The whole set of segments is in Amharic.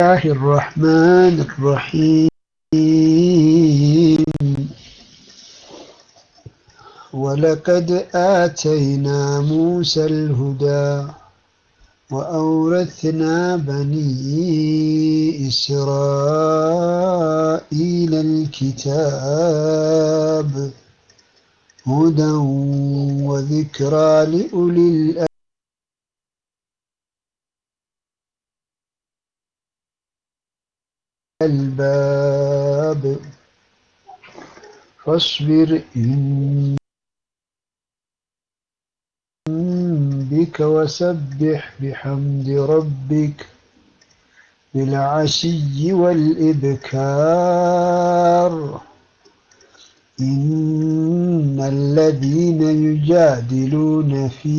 الله الرحمن الرحيم ولقد آتينا موسى الهدى وأورثنا بني إسرائيل الكتاب هدى وذكرى لأولي الألباب الباب فاصبر إن بك وسبح بحمد ربك بالعشي والإبكار إن الذين يجادلون في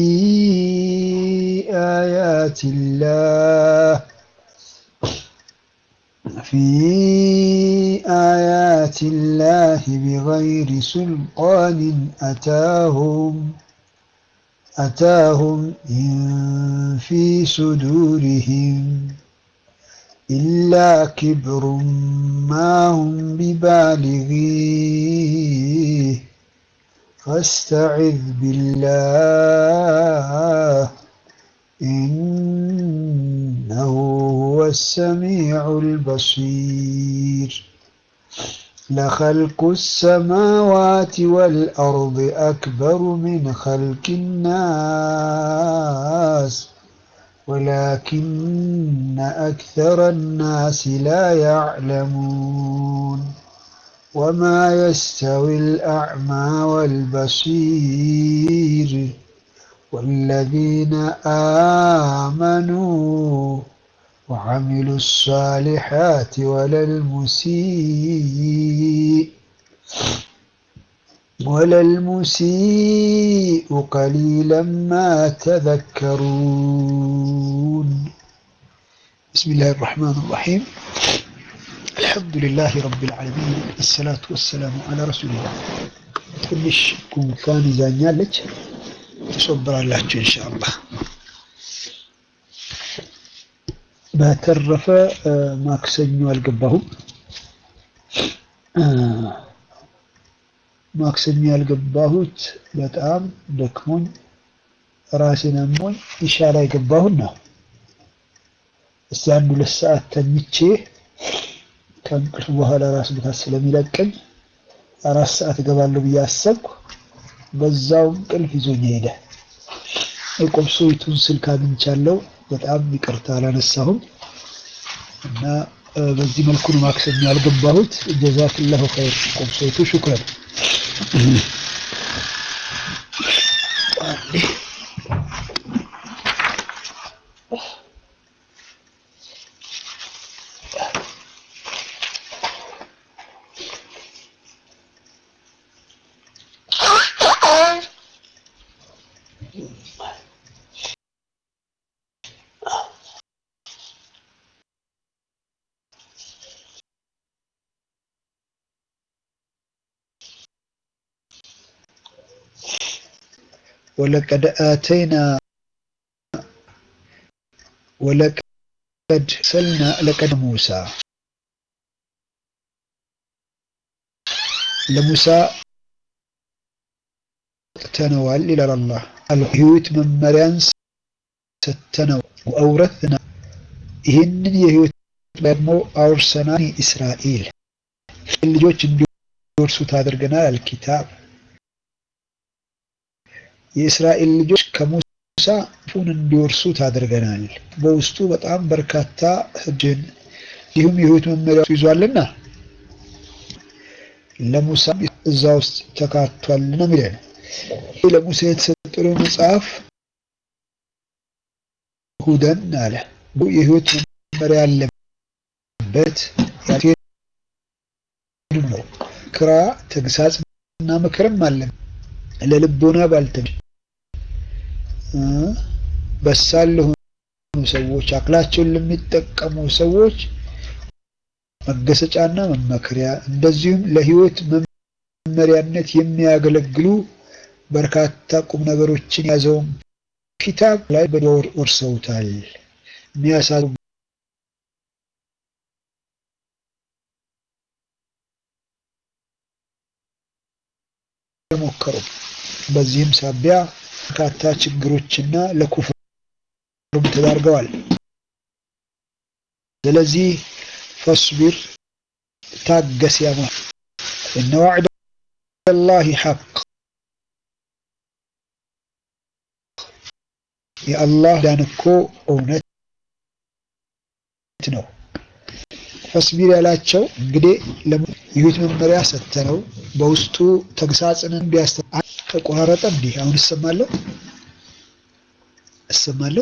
آيات الله في آيات الله بغير سلطان أتاهم أتاهم إن في صدورهم إلا كبر ما هم ببالغيه فاستعذ بالله إنه هو السميع البصير لخلق السماوات والأرض أكبر من خلق الناس ولكن أكثر الناس لا يعلمون وما يستوي الأعمى والبصير والذين آمنوا وعملوا الصالحات ولا المسيء ولا المسيء قليلا ما تذكرون بسم الله الرحمن الرحيم الحمد لله رب العالمين الصلاة والسلام على رسول الله ትንሽ ጉንፋን ይዛኛለች ትሶብራላችሁ ኢንሻአላህ በተረፈ ማክሰኞ አልገባሁም ማክሰኞ ያልገባሁት በጣም ደክሞኝ ራሴን አሞኝ ኢሻ ላይ ገባሁና እስቲ አንድ ሁለት ሰዓት ተኝቼ ከእንቅልፍ በኋላ ራስ ምታት ስለሚለቀኝ አራት ሰዓት እገባለሁ ብዬ አሰብኩ። በዛው እንቅልፍ ይዞኝ ሄደ። የቆብሶይቱን ስልክ አግኝቻለሁ። በጣም ይቅርታ አላነሳሁም እና በዚህ መልኩ ነው ማክሰኞ ያልገባሁት። ጀዛክላሁ ኸይር ቆብሶይቱ ሹክረን። ولقد آتينا ولقد سلنا لقد موسى ለሙሳ ሰጥተነዋል ይላል አላህ። አልህይወት መመሪያን ሰጥተነው ወአውረትና ይህንን የህይወት ደግሞ አውርሰናል እስራኤል ልጆች እንዲወርሱት አድርገናል። አልኪታብ የእስራኤል ልጆች ከሙሳ ፉን እንዲወርሱት አድርገናል። በውስጡ በጣም በርካታ ህግን እንዲሁም የህይወት መመሪያ ይዟልና ለሙሳ እዛ ውስጥ ተካቷል ነው የሚለን። ለሙሳ የተሰጠው መጽሐፍ ሁደን አለ የህይወት መመሪያ ያለበት ነው። ክራ ተግሳጽና ምክርም አለ ለልቦና ባልተመ በሳል ለሆኑ ሰዎች አቅላቸውን ለሚጠቀሙ ሰዎች መገሰጫና መመከሪያ እንደዚሁም ለህይወት መመሪያነት የሚያገለግሉ በርካታ ቁም ነገሮችን የያዘውን ኪታብ ላይ በዶር ወርሰውታል። የሚያሳዝኑ አልሞከሩም። በዚህም ሳቢያ በርካታ ችግሮችና ለኩፍር ተዳርገዋል። ስለዚህ ፈስቢር ታገስ፣ ያ እነ ዋዕደ ላሂ ሐቅ የአላህ ዳን እኮ እውነት ነው። ፈስቢር ያላቸው እንግዲህ የህይወት መመሪያ ሰተነው በውስጡ ተግሳጽን እንዲያስተ ተቆራረጠ። እንዲህ አሁን እሰማለሁ እሰማለሁ።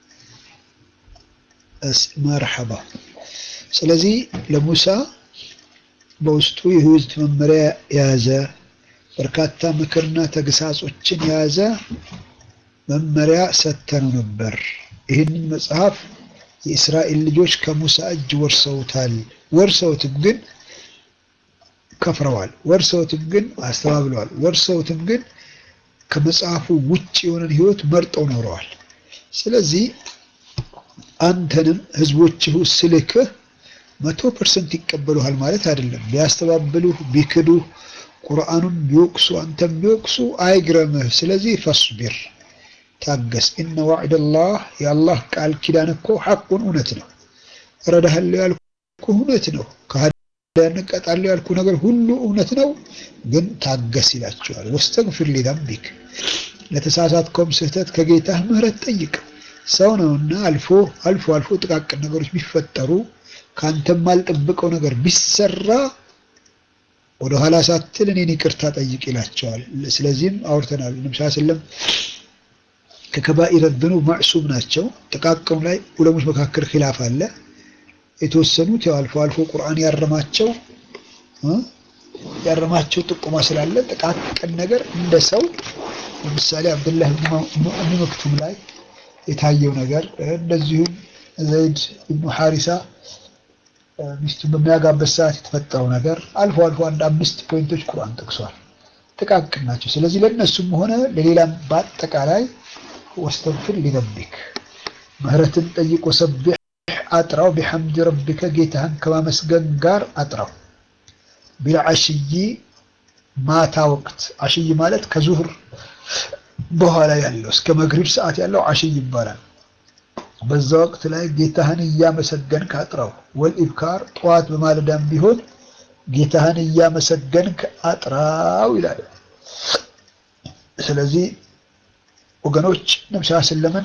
መርሐባ። ስለዚህ ለሙሳ በውስጡ የህይወት መመሪያ የያዘ በርካታ ምክርና ተግሳጾችን የያዘ መመሪያ ሰተነው ነበር። ይህንን መጽሐፍ የእስራኤል ልጆች ከሙሳ እጅ ወርሰውታል። ወርሰውትም ግን ከፍረዋል። ወርሰውትም ግን አስተባብለዋል። ወርሰውትም ግን ከመጽሐፉ ውጭ የሆነን ህይወት መርጠው ኖረዋል። ስለዚህ አንተንም ህዝቦችህ ስልክህ መቶ ፐርሰንት ይቀበሉሃል ማለት አይደለም። ቢያስተባብሉህ፣ ቢክዱህ፣ ቁርአኑን ቢወቅሱ፣ አንተም ቢወቅሱ አይግረምህ። ስለዚህ ፈስቢር ታገስ። ኢነ ዋዕደላህ የአላህ ቃል ኪዳን እኮ ሐቁን እውነት ነው። እረዳሃለሁ ያልኩ እውነት ነው። ከሃዲያን እቀጣለሁ ያልኩ ነገር ሁሉ እውነት ነው። ግን ታገስ ይላቸዋል። ወስተግፊር ሊዘንቢክ ለተሳሳትከውም ስህተት ከጌታህ ምህረት ጠይቅ። ሰው ነውና አልፎ አልፎ አልፎ ጥቃቅን ነገሮች ቢፈጠሩ ከአንተም አልጠብቀው ነገር ቢሰራ ወደኋላ ሳትል እኔን ይቅርታ ጠይቅ ይላቸዋል። ስለዚህም አውርተናል። ነብስ ስለም ከከባኢረ ዝኑብ ማዕሱም ናቸው። ጥቃቅኑ ላይ ዑለሞች መካከል ኪላፍ አለ። የተወሰኑት ያው አልፎ አልፎ ቁርአን ያረማቸው ያረማቸው ጥቁማ ስላለ ጥቃቅን ነገር እንደ ሰው ለምሳሌ አብዱላህ ብን መክቱም ላይ የታየው ነገር እንደዚሁም ዘይድ ብኑ ሐሪሳ ሚስቱን በሚያጋበት ሰዓት የተፈጠረው ነገር አልፎ አልፎ አንድ አምስት ፖይንቶች ቁርአን ጠቅሷል። ጥቃቅን ናቸው። ስለዚህ ለእነሱም ሆነ ለሌላም በአጠቃላይ ወስተግፊር ሊዘንቢክ ምህረትን ጠይቆ ሰቢሕ አጥራው ቢሐምድ ረቢከ ጌታህን ከማመስገን ጋር አጥራው ቢልዓሽይ ማታ ወቅት አሽይ ማለት ከዙህር በኋላ ያለው እስከ መግሪብ ሰዓት ያለው አሽይ ይባላል። በዛ ወቅት ላይ ጌታህን እያመሰገንክ አጥራው። ወልኢብካር ጠዋት በማለዳም ቢሆን ጌታህን እያመሰገንክ አጥራው ይላል። ስለዚህ ወገኖች ነብስ ስለምን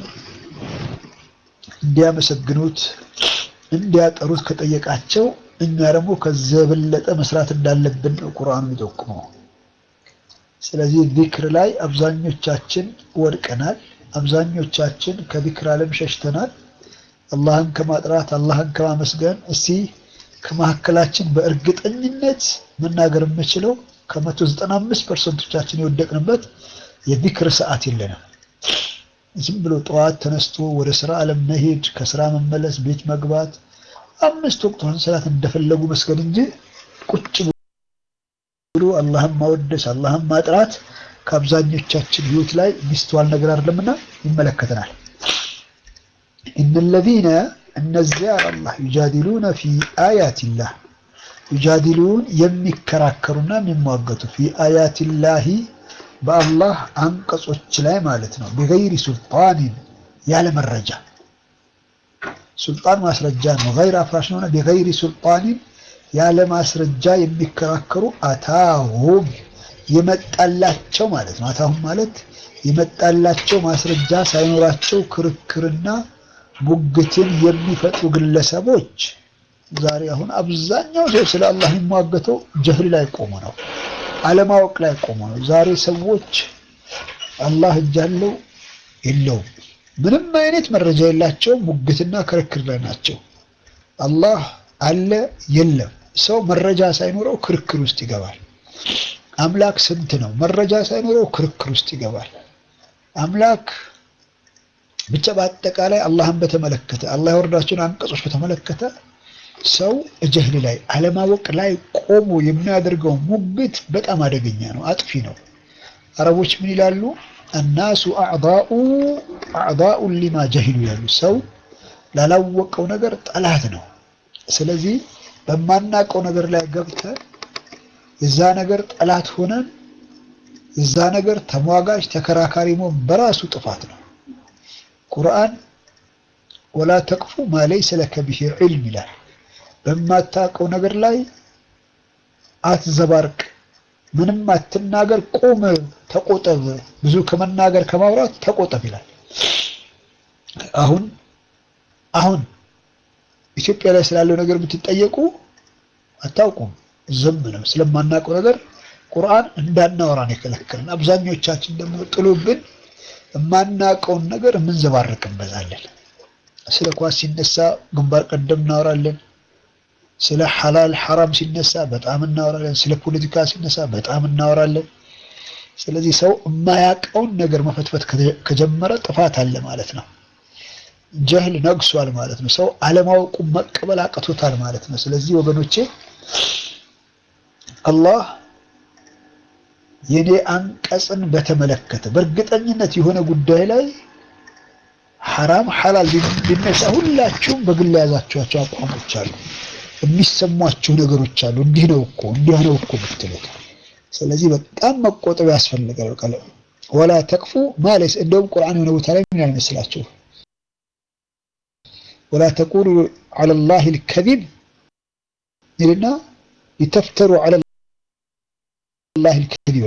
እንዲያመሰግኑት እንዲያጠሩት ከጠየቃቸው እኛ ደግሞ ከዚያ የበለጠ መስራት እንዳለብን ነው ቁርአኑ የሚጠቁመው። ስለዚህ ዚክር ላይ አብዛኞቻችን ወድቀናል። አብዛኞቻችን ከዚክር ዓለም ሸሽተናል። አላህን ከማጥራት አላህን ከማመስገን እስቲ ከመካከላችን በእርግጠኝነት መናገር የምችለው ከመቶ ዘጠና አምስት ፐርሰንቶቻችን የወደቅንበት የዚክር ሰዓት የለንም። ዝም ብሎ ጠዋት ተነስቶ ወደ ስራ ዓለም መሄድ፣ ከስራ መመለስ፣ ቤት መግባት፣ አምስት ወቅቱን ሰላት እንደፈለጉ መስገድ እንጂ ቁጭ ብሎ አላህን ማወደስ አላህን ማጥራት ከአብዛኞቻችን ህይወት ላይ ሚስተዋል ነገር አይደለምና ይመለከተናል። እነለዚነ እነዚያ አላህ ዩጃዲሉነ ፊ አያቲላህ ዩጃዲሉን የሚከራከሩና የሚሟገቱ ፊ አያቲላሂ በአላህ አንቀጾች ላይ ማለት ነው። ቢገይሪ ሱልጣኒን ያለ መረጃ ሱልጣን ማስረጃ ነው። ገይር አፍራሽ ነውና ቢገይሪ ሱልጣኒን ያለ ማስረጃ የሚከራከሩ አታሁም የመጣላቸው ማለት ነው። አታሁም ማለት የመጣላቸው ማስረጃ ሳይኖራቸው ክርክርና ሙግትን የሚፈጥሩ ግለሰቦች ዛሬ አሁን አብዛኛው ሰው ስለ አላህ የሚሟገተው ጀህል ላይ ቆሞ ነው፣ አለማወቅ ላይ ቆሞ ነው። ዛሬ ሰዎች አላህ እጅ አለው የለውም ምንም አይነት መረጃ የላቸውም። ሙግትና ክርክር ላይ ናቸው። አላህ አለ የለም ሰው መረጃ ሳይኖረው ክርክር ውስጥ ይገባል። አምላክ ስንት ነው? መረጃ ሳይኖረው ክርክር ውስጥ ይገባል። አምላክ ብቻ በአጠቃላይ አላህን በተመለከተ አላህ ያወረዳቸውን አንቀጾች በተመለከተ ሰው እጀህል ላይ አለማወቅ ላይ ቆሞ የሚያደርገው ሙግት በጣም አደገኛ ነው፣ አጥፊ ነው። አረቦች ምን ይላሉ? እናሱ አዕዳኡ አዕዳኡን ሊማ ጀሂሉ ያሉ ሰው ላላወቀው ነገር ጠላት ነው። ስለዚህ በማናውቀው ነገር ላይ ገብተን የዛ ነገር ጠላት ሆነን እዛ ነገር ተሟጋጅ ተከራካሪ መሆን በራሱ ጥፋት ነው። ቁርአን ወላ ተቅፉ ማ ለይሰ ለከ ቢሂ ዒልም ይላል። በማታውቀው ነገር ላይ አትዘባርቅ፣ ምንም አትናገር፣ ቁም፣ ተቆጠብ፣ ብዙ ከመናገር ከማውራት ተቆጠብ ይላል። አሁን አሁን ኢትዮጵያ ላይ ስላለው ነገር ብትጠየቁ አታውቁም፣ ዝም ነው። ስለማናውቀው ነገር ቁርአን እንዳናወራን የከለከልን። አብዛኞቻችን ደግሞ ጥሎብን የማናውቀውን ነገር የምንዘባርቅ እንበዛለን። ስለ ኳስ ሲነሳ ግንባር ቀደም እናወራለን። ስለ ሐላል ሐራም ሲነሳ በጣም እናወራለን። ስለ ፖለቲካ ሲነሳ በጣም እናወራለን። ስለዚህ ሰው የማያውቀውን ነገር መፈትፈት ከጀመረ ጥፋት አለ ማለት ነው። ጀህል ነግሷል ማለት ነው። ሰው አለማወቁ መቀበል አቅቶታል ማለት ነው። ስለዚህ ወገኖቼ አላህ የኔ አንቀጽን በተመለከተ በእርግጠኝነት የሆነ ጉዳይ ላይ ሐራም ሐላል ቢነሳ ሁላችሁም በግል የያዛችኋቸው አቋሞች አሉ፣ የሚሰሟችሁ ነገሮች አሉ። እንዲህ ነው እኮ እንዲህ ነው እኮ ብትሉት፣ ስለዚህ በጣም መቆጠብ ያስፈልጋል። ቃል ወላ ተቅፉ ማለት እንደውም ቁርአን የሆነ ቦታ ላይ ምን ያልመስላችሁ ወላ ተቁሉ ዐለ ላሂ ልከዚብ ይልና ሊተፍተሩ ዐለ ላሂ ልከዚብ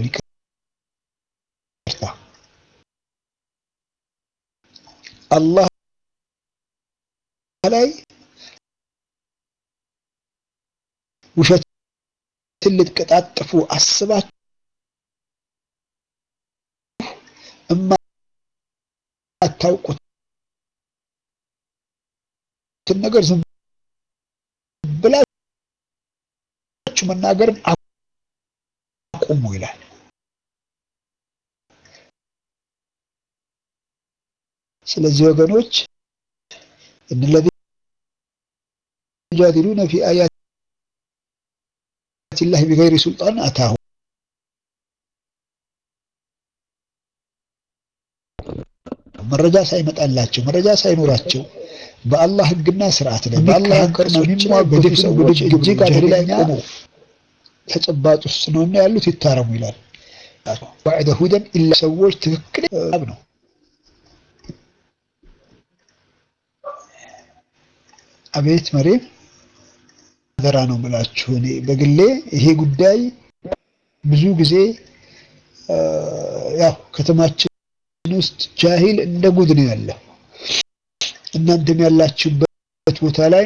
ይቅርታ አላህ ላይ ውሸትን ልትቀጣጥፉ አስባችሁ የማታውቁትን ነገር ዝም ብላችሁ መናገርን አቁሙ ይላል። ስለዚህ ወገኖች እነለዚ ዩጃዲሉነ ፊ አያት ላህ ቢገይሪ ሱልጣን አታሁ መረጃ ሳይመጣላቸው መረጃ ሳይኖራቸው በአላህ ሕግና ስርዓት ላይ በአላህ አንቀጾች ላይ የሚሟገቱ ሰዎች እጅግ አደገኛ ተጨባጭ ውስጥ ነውና ያሉት ይታረሙ ይላል። ባዕደ ሁደን ኢላ ሰዎች ትክክል ነው። አቤት መሬም አደራ ነው ብላችሁ እኔ በግሌ ይሄ ጉዳይ ብዙ ጊዜ ያው ከተማችን ውስጥ ጃሂል እንደ ጉድ ነው ያለው። እናንተም ያላችሁበት ቦታ ላይ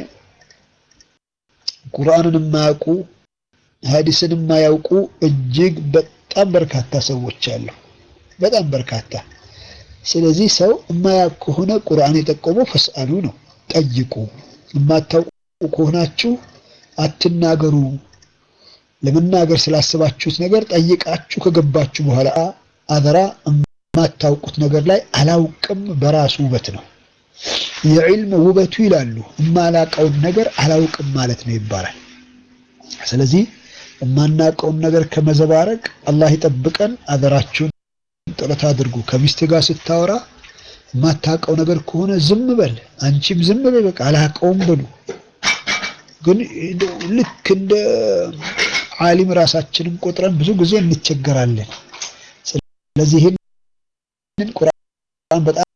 ቁርአንን የማያውቁ ሐዲስን የማያውቁ እጅግ በጣም በርካታ ሰዎች አሉ። በጣም በርካታ። ስለዚህ ሰው የማያውቅ ከሆነ ቁርአን የጠቆመው ፈስአሉ ነው፣ ጠይቁ። የማታውቁ ከሆናችሁ አትናገሩ። ለመናገር ስላሰባችሁት ነገር ጠይቃችሁ ከገባችሁ በኋላ አደራ የማታውቁት ነገር ላይ አላውቅም በራሱ ውበት ነው። የዕልም ውበቱ ይላሉ የማላውቀውን ነገር አላውቅም ማለት ነው ይባላል። ስለዚህ የማናውቀውን ነገር ከመዘባረቅ አላህ ይጠብቀን። አደራችሁን ጥረት አድርጉ። ከሚስት ጋር ስታወራ የማታውቀው ነገር ከሆነ ዝም በል፣ አንቺም ዝም በል፣ በቃ አላውቀውም በሉ። ግን ልክ እንደ ዓሊም ራሳችንን ቆጥረን ብዙ ጊዜ እንቸገራለን። ስለዚህ ይህንን ቁርአን በጣም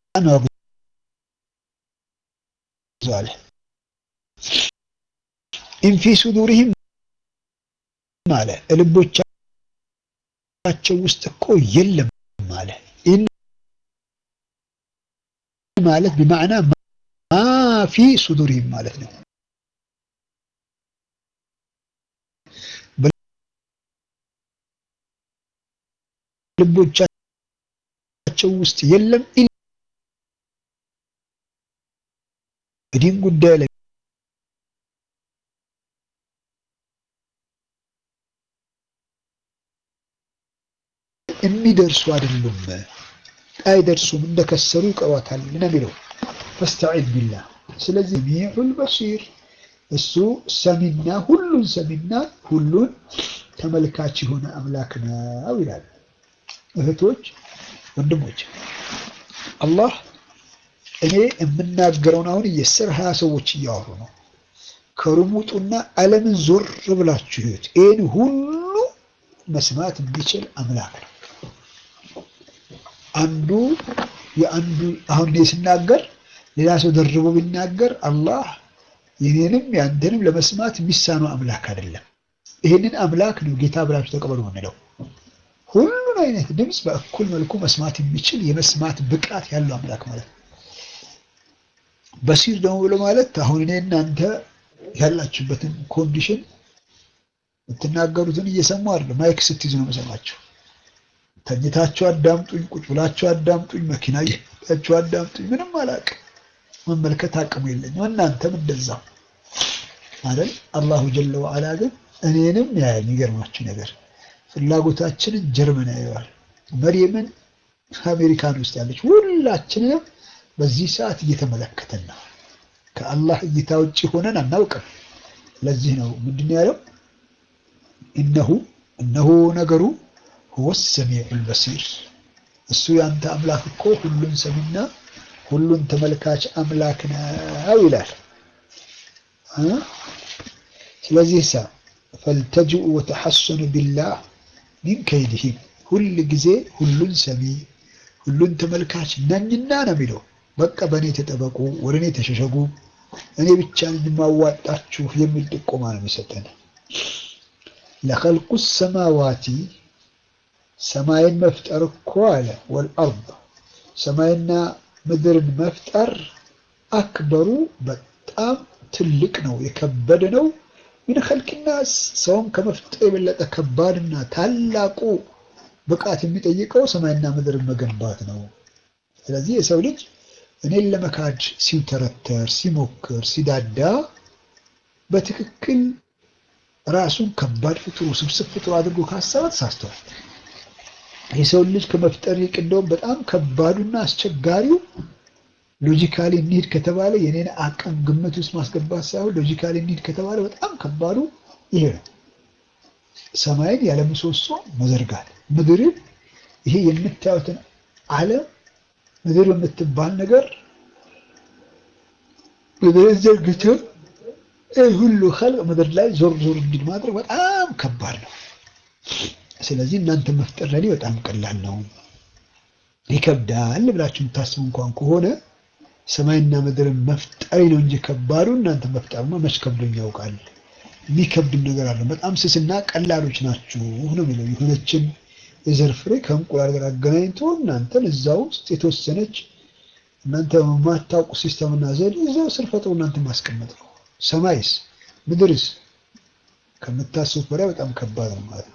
ያወግዘዋል። ኢንፊ ሱዱሪሂም አለ ልቦቻቸው ውስጥ እኮ የለም አለ። ኢን ማለት ቢማዕና ማፊ ሱዱሪሂም ማለት ነው። ልቦቻቸው ውስጥ የለም በዲን ጉዳይ ላይ የሚደርሱ አይደሉም፣ አይደርሱም፣ እንደከሰሩ ይቀሯታል ነው የሚለው። ፈስተዒዝ ቢላህ። ስለዚህ ሚዑል በሲር እሱ ሰሚና ሁሉን ሰሚና ሁሉን ተመልካች የሆነ አምላክ ነው ይላል። እህቶች ወንድሞች፣ አላህ እኔ የምናገረውን አሁን የስር ሀያ ሰዎች እያወሩ ነው። ከሩሙጡና ዓለምን ዞር ብላችሁ ይሁት ይህን ሁሉ መስማት የሚችል አምላክ ነው። አንዱ የአንዱ አሁን እኔ ስናገር ሌላ ሰው ደርቦ ቢናገር አላህ የኔንም የአንተንም ለመስማት የሚሳነው አምላክ አይደለም። ይህንን አምላክ ነው ጌታ ብላችሁ ተቀበሉ የምንለው። ሁሉን አይነት ድምፅ በእኩል መልኩ መስማት የሚችል የመስማት ብቃት ያለው አምላክ ማለት ነው። በሲር ደግሞ ብሎ ማለት አሁን እኔ እናንተ ያላችሁበትን ኮንዲሽን የምትናገሩትን እየሰሙ አይደለም። ማይክ ስትይዙ ነው መሰማችሁ። ተኝታችሁ አዳምጡኝ፣ ቁጭ ብላችሁ አዳምጡኝ፣ መኪና እየሄዳችሁ አዳምጡኝ። ምንም አላውቅም፣ መመልከት አቅሙ የለኝም። እናንተም እንደዛው አይደል? አላሁ ጀለ ወዓላ ግን እኔንም ያያል። የሚገርማችሁ ነገር ፍላጎታችንን ጀርመን ያየዋል። መርየምን አሜሪካን ውስጥ ያለች ሁላችንንም በዚህ ሰዓት እየተመለከተን ነው። ከአላህ እይታ ውጭ ሆነን አናውቅም። ለዚህ ነው ምንድን ያለው እነሁ እነሆ ነገሩ ሁወ ሰሚዑል በሲር እሱ ያንተ አምላክ እኮ ሁሉን ሰሚና ሁሉን ተመልካች አምላክ ነው ይላል። ስለዚህ ሳ ፈልተጅኡ ወተሐሰኑ ቢላህ ሚን ከይድህም ሁል ጊዜ ሁሉን ሰሚ ሁሉን ተመልካች ነኝና ነው የሚለው። በቃ በእኔ ተጠበቁ፣ ወደ እኔ ተሸሸጉ፣ እኔ ብቻ ነኝ የማዋጣችሁ የሚል ጥቆማ ነው የሚሰጠን። ለኸልቁ ሰማዋቲ ሰማይን መፍጠር እኮ አለ ወልአርድ ሰማይና ምድርን መፍጠር አክበሩ በጣም ትልቅ ነው፣ የከበደ ነው። ምን ኸልቅናስ ሰውን ከመፍጠር የበለጠ ከባድና ታላቁ ብቃት የሚጠይቀው ሰማይና ምድርን መገንባት ነው። ስለዚህ የሰው ልጅ እኔን ለመካድ ሲውተረተር፣ ሲሞክር፣ ሲዳዳ በትክክል ራሱን ከባድ ፍጡር ውስብስብ ፍጡር አድርጎ ካሰበ ተሳስተዋል። የሰው ልጅ ከመፍጠር ይልቅ እንደውም በጣም ከባዱና አስቸጋሪው ሎጂካሊ እንሂድ ከተባለ የኔን አቅም ግምት ውስጥ ማስገባት ሳይሆን ሎጂካሊ እንሂድ ከተባለ በጣም ከባዱ ይሄ ነው። ሰማይን ያለ ምሰሶ መዘርጋት፣ ምድርን ይሄ የምታዩትን ዓለም ምድር የምትባል ነገር ምድርን ዘርግተው ሁሉ ኸልቅ ምድር ላይ ዞር ዞር እንዲል ማድረግ በጣም ከባድ ነው። ስለዚህ እናንተ መፍጠር ለኔ በጣም ቀላል ነው። ይከብዳል ብላችሁ የምታስቡ እንኳን ከሆነ ሰማይና ምድርን መፍጠሪ ነው እንጂ ከባዱ እናንተ መፍጠርማ መች ከብዶኝ ያውቃል። የሚከብድም ነገር አለ። በጣም ስስና ቀላሎች ናችሁ ነው የሚለው። የሆነችን የዘር ፍሬ ከእንቁላል ጋር አገናኝቶ እናንተን እዛ ውስጥ የተወሰነች እናንተ የማታውቁ ሲስተምና ዘዴ እዛው ስር ፈጥሮ እናንተ ማስቀመጥ ነው። ሰማይስ ምድርስ ከምታስቡት በላይ በጣም ከባድ ነው ማለት ነው።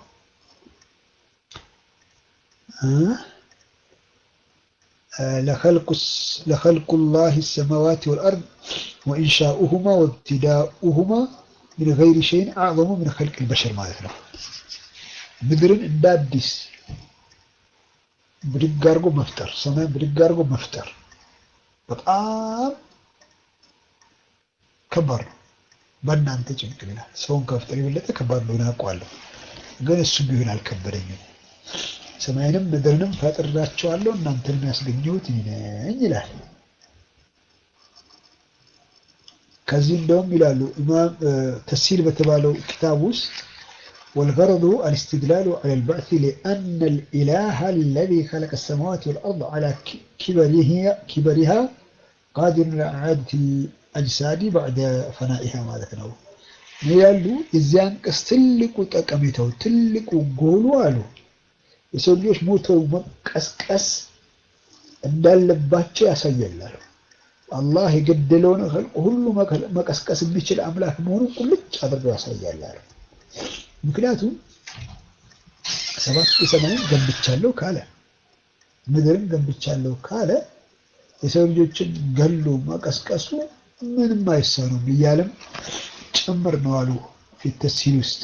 ለኸልቁ ላህ ሰማዋት ወልአርድ ወኢንሻኡሁማ ወብትዳኡሁማ ምን ገይሪ ሸይን አዕዘሙ ምን ኸልቅ ልበሸር ማለት ነው። ምድርን እንደ አዲስ ብድግ አድርጎ መፍጠር፣ ሰማይን ብድግ አድርጎ መፍጠር በጣም ከባድ ነው። በእናንተ ጭንቅ ይላል። ሰውን ከመፍጠር የበለጠ ከባድ እንደሆነ አውቀዋለሁ፣ ግን እሱ ቢሆን አልከበደኝም። ሰማይንም ምድርንም ፈጥሬያቸዋለሁ እናንተንም ያስገኘሁት እኔ ነኝ ይላል። ከዚህ እንደውም ይላሉ ኢማም ተሲል በተባለው ኪታብ ውስጥ والغرض الاستدلال على البعث لأن الإله الذي خلق السماوات والأرض على كبره كبرها قادر على إعادة الأجساد بعد فنائها ማለት ነው ያሉ የዚያን ቀስ ትልቁ ጠቀሜታው ትልቁ ጎሉ አሉ የሰው ልጆች ሞተው መቀስቀስ እንዳለባቸው ያሳያል። አላህ የገደለውን ሁሉ መቀስቀስ የሚችል አምላክ መሆኑን ቁልጭ አድርገው ያሳያል። ምክንያቱም ሰባት ሰማይን ገንብቻለሁ ካለ ምድርን ገንብቻለሁ ካለ የሰው ልጆችን ገሎ መቀስቀሱ ምንም አይሳኑም እያለም ጭምር ነው አሉ ፊት ተሲል ውስጥ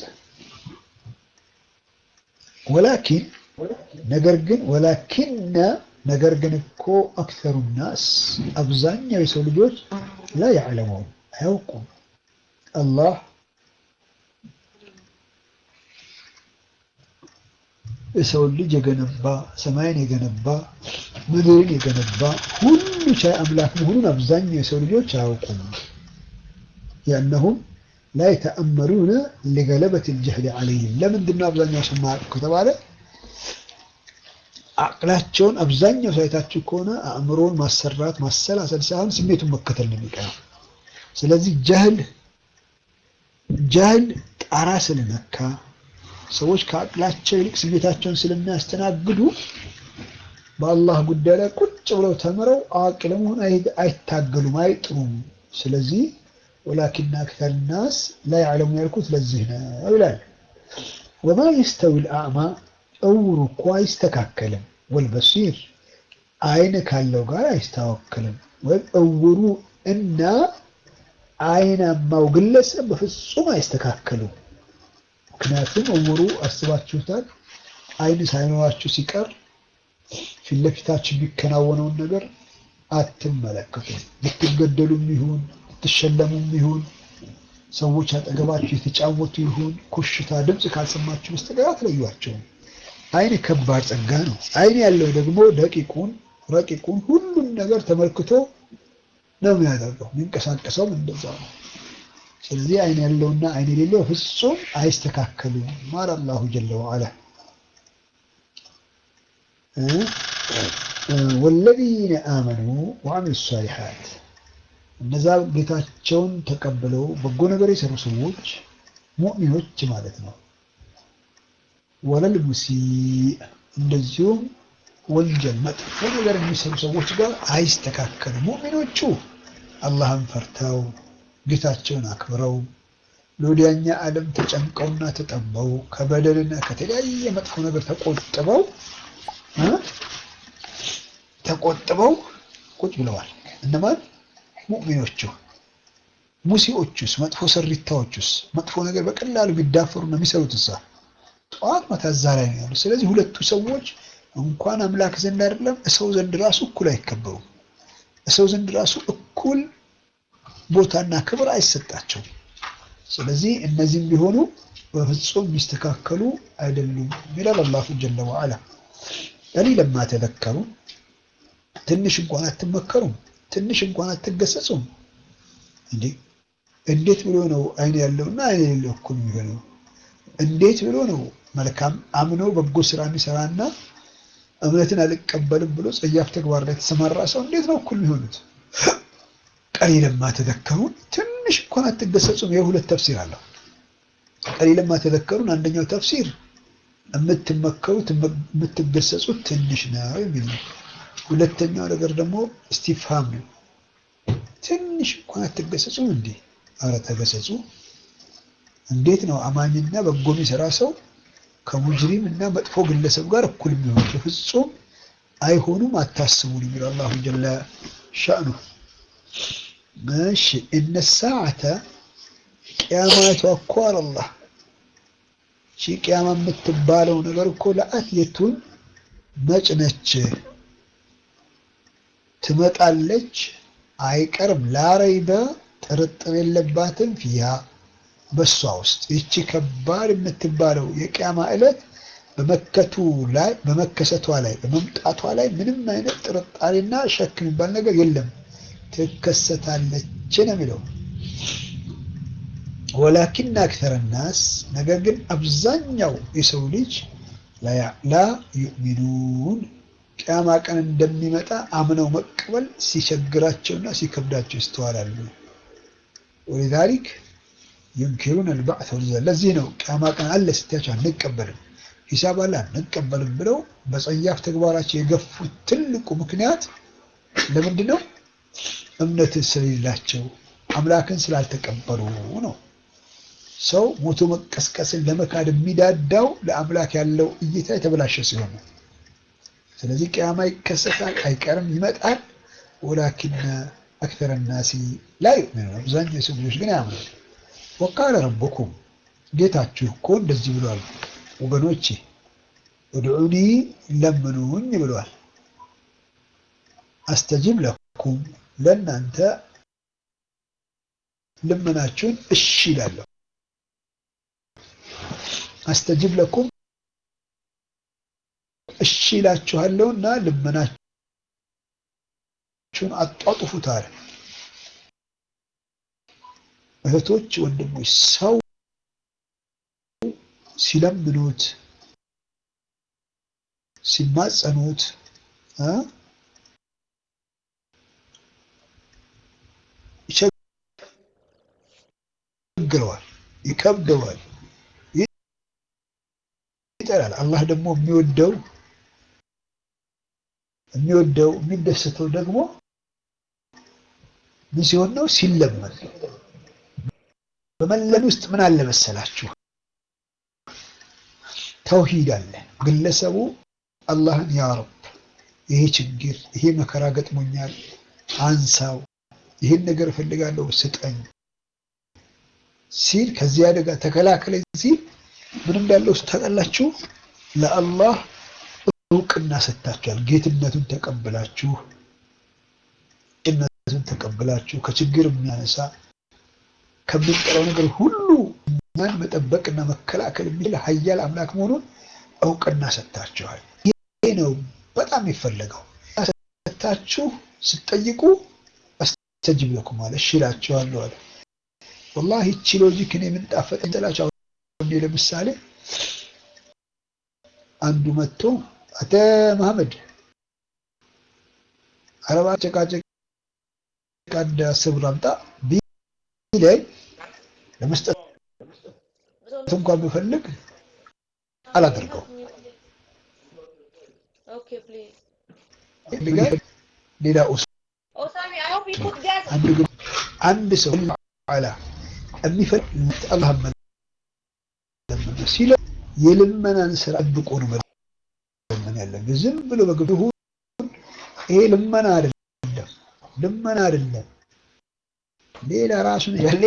ወላኪን ነገር ግን ወላኪነ ነገር ግን እኮ አክተሩ ናስ አብዛኛው የሰው ልጆች ላ ያዕለሙን አያውቁም። አላህ የሰውን ልጅ የገነባ ሰማይን የገነባ ምድርን የገነባ ሁሉ ቻይ አምላክ መሆኑን አብዛኛው የሰው ልጆች አያውቁም። ያነሁም ላ የተአመሩነ ሊገለበት ልጀህል ዓለይህም ለምንድን ነው አብዛኛው ሰው የማያውቁ ከተባለ አቅላቸውን አብዛኛው ሳይታችሁ ከሆነ አእምሮን ማሰራት ማሰላሰል ሳይሆን ስሜቱን መከተል ነው የሚቀረው። ስለዚህ ጀህል ጀህል ጣራ ስለነካ ሰዎች ከአቅላቸው ይልቅ ስሜታቸውን ስለሚያስተናግዱ በአላህ ጉዳይ ላይ ቁጭ ብለው ተምረው አዋቂ ለመሆን አይታገሉም፣ አይጥሩም። ስለዚህ ወላኪን አክተር ናስ ላ ያዕለሙ ያልኩት ለዚህ ነው ይላል። ወማ የስተዊ ልአዕማ እውሩ እኮ አይስተካከልም፣ ወልበሲር አይን ካለው ጋር አይስተካከልም። ወይም እውሩ እና አይናማው ግለሰብ በፍጹም አይስተካከሉም። ምክንያቱም እውሩ አስባችሁታል፣ አይን ሳይኖራችሁ ሲቀር ፊት ለፊታችሁ የሚከናወነውን ነገር አትመለከቱም። ብትገደሉም ይሁን ብትሸለሙም ይሁን ሰዎች አጠገባችሁ የተጫወቱ ይሁን ኮሽታ ድምፅ ካልሰማችሁ በስተቀር አትለዩዋቸውም። አይን ከባድ ጸጋ ነው። አይን ያለው ደግሞ ደቂቁን ረቂቁን ሁሉን ነገር ተመልክቶ ነው የሚያደርገው። የሚንቀሳቀሰውም እንደዛ ነው። ስለዚህ አይን ያለውና አይን የሌለው ፍጹም አይስተካከሉም። ማር አላሁ ጀለ ወዐላ ወለዚነ አመኑ ወዐሚሉ ሷሊሓት እነዛ ጌታቸውን ተቀብለው በጎ ነገር የሰሩ ሰዎች ሙእሚኖች ማለት ነው። ወለል ሙሲእ እንደዚሁም ወንጀል መጥፎ ነገር የሚሰሩ ሰዎች ጋር አይስተካከሉም። ሙእሚኖቹ አላህን ፈርተው ጌታቸውን አክብረው ለወዲያኛ ዓለም ተጨንቀውና ተጠበው ከበደልና ከተለያየ መጥፎ ነገር ተቆጥበው ተቆጥበው ቁጭ ብለዋል። እነማን? ሙእሚኖቹ። ሙሲዎቹስ? መጥፎ ሰሪታዎቹስ? መጥፎ ነገር በቀላሉ ቢዳፈሩ ነው የሚሰሩት። እሳ ጠዋት ማታ እዛ ላይ ነው ያሉ። ስለዚህ ሁለቱ ሰዎች እንኳን አምላክ ዘንድ አይደለም እሰው ዘንድ ራሱ እኩል አይከበሩም። እሰው ዘንድ ራሱ እኩል ቦታና ክብር አይሰጣቸውም። ስለዚህ እነዚህም ቢሆኑ በፍጹም የሚስተካከሉ አይደሉም ይላል አላሁ ጀለ ወዐላ። ቀሊለማ ተዘከሩ ትንሽ እንኳን አትመከሩም፣ ትንሽ እንኳን አትገሰጹም። እንዴ እንዴት ብሎ ነው አይን ያለውና አይን የሌለው እኩል የሚሆነው? እንዴት ብሎ ነው መልካም አምኖ በጎ ስራ የሚሰራና እምነትን አልቀበልም ብሎ ጸያፍ ተግባር ላይ የተሰማራ ሰው እንዴት ነው እኩል የሚሆኑት? ቀሊለማ ተዘከሩን ትንሽ እንኳን አትገሰጹም። የሁለት ተፍሲር አለው። ቀሊለማ ተዘከሩን አንደኛው ተፍሲር የምትመከሩት የምትገሰጹት ትንሽ ነው የሚል ነው። ሁለተኛው ነገር ደግሞ እስቲፍሃም ነው። ትንሽ እንኳን አትገሰጹም እንዴ? አረ ተገሰጹ። እንዴት ነው አማኝና በጎ የሚሰራ ሰው ከሙጅሪም እና መጥፎ ግለሰብ ጋር እኩል የሚሆኑ? በፍጹም አይሆኑም። አታስቡን የሚለው አላሁ ጀለ ሻእኑ። እሺ እነ ሰዓተ ቅያማቷ እኮ አላህ ሺ ቅያማ የምትባለው ነገር እኮ ለአትየቱን መጭነች ትመጣለች፣ አይቀርም። ላረይበ ጥርጥር የለባትም። ፊያ በሷ ውስጥ ይቺ ከባድ የምትባለው የቅያማ ዕለት በመከቱ ላይ በመከሰቷ ላይ በመምጣቷ ላይ ምንም አይነት ጥርጣሬና ሸክ የሚባል ነገር የለም። ትከሰታለች ነው የሚለው። ወላኪን አክተረ ናስ ነገር ግን አብዛኛው የሰው ልጅ ላ ዩእሚኑን ቅያማ ቀን እንደሚመጣ አምነው መቀበል ሲቸግራቸውና ሲከብዳቸው ይስተዋላሉ። ወሊዛሊክ ዩንኪሩን አልባዕት ወልዘ ለዚህ ነው ቅያማ ቀን አለ ስትያቸው አንቀበልም፣ ሂሳብ አለ አንቀበልም ብለው በጸያፍ ተግባራቸው የገፉት ትልቁ ምክንያት ለምንድን ነው? እምነትን ስለሌላቸው አምላክን ስላልተቀበሉ ነው። ሰው ሞቶ መቀስቀስን ለመካድ የሚዳዳው ለአምላክ ያለው እይታ የተበላሸ ሲሆን ነው። ስለዚህ ቅያማ ይከሰታል፣ አይቀርም፣ ይመጣል። ወላኪን አክተረ ናሲ ላ ዩእሚኑን አብዛኛው የሰው ልጆች ግን አያምኑም። ወቃለ ረቡኩም ጌታችሁ እኮ እንደዚህ ብሏል፣ ወገኖቼ እድዑኒ ለምኑኝ ብሏል። አስተጂብ ለኩም ለእናንተ ልመናችሁን እሺ ይላለሁ። አስተጂብ ለኩም እሺ ይላችኋለሁ እና ልመናችሁን አጧጡፉት አለ። እህቶች፣ ወንድሞች ሰው ሲለምኑት ሲማጸኑት ይቸግረዋል፣ ይከብደዋል፣ ይጠላል። አላህ ደግሞ የሚወደው የሚወደው የሚደሰተው ደግሞ ምን ሲሆን ነው? ሲለመን። በመለን ውስጥ ምን አለ መሰላችሁ? ተውሂድ አለ። ግለሰቡ አላህን ያ ረብ ይሄ ችግር ይሄ መከራ ገጥሞኛል፣ አንሳው፣ ይሄን ነገር እፈልጋለሁ ስጠኝ ሲል ከዚህ አደጋ ተከላከለኝ ሲል ምን እንዳለው ታውቃላችሁ? ለአላህ እውቅና ሰጥታችኋል። ጌትነቱን ተቀብላችሁ ጭነቱን ተቀብላችሁ ከችግር የሚያነሳ ከምንጠራው ነገር ሁሉ እኛን መጠበቅና መከላከል የሚችል ኃያል አምላክ መሆኑን እውቅና ሰጥታችኋል። ይሄ ነው በጣም የሚፈለገው። ሰጥታችሁ ስትጠይቁ አስተጅብ ለኩም አለ፣ እሺ እላችኋለሁ አለ። ወላሂ ይቺ ሎጂክ እኔ ምን ጣፈጠኝ ትላችሁ። አሁን ለምሳሌ አንዱ መጥቶ አተ መሐመድ አረባ ጨቃጨቅ አንድ አስር ብር አምጣ ቢለኝ ለመስጠት እንኳን ብፈልግ አላደርገው። ሌላ አንድ ሰው ላ የሚፈልግ አላህ ሲለ የልመናን ስራ ጥብቆ ነው መለመን ያለብህ። ዝም ብሎ በግብሁ ይሄ ልመና አይደለም፣ ልመና አይደለም። ሌላ ራሱን ያለ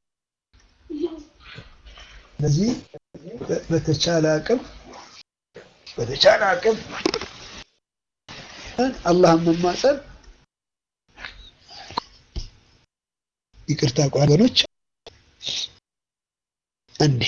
ስለዚህ በተቻለ አቅም በተቻለ አቅም አላህን መማጸን ይቅርታ ቋገኖች እንዴ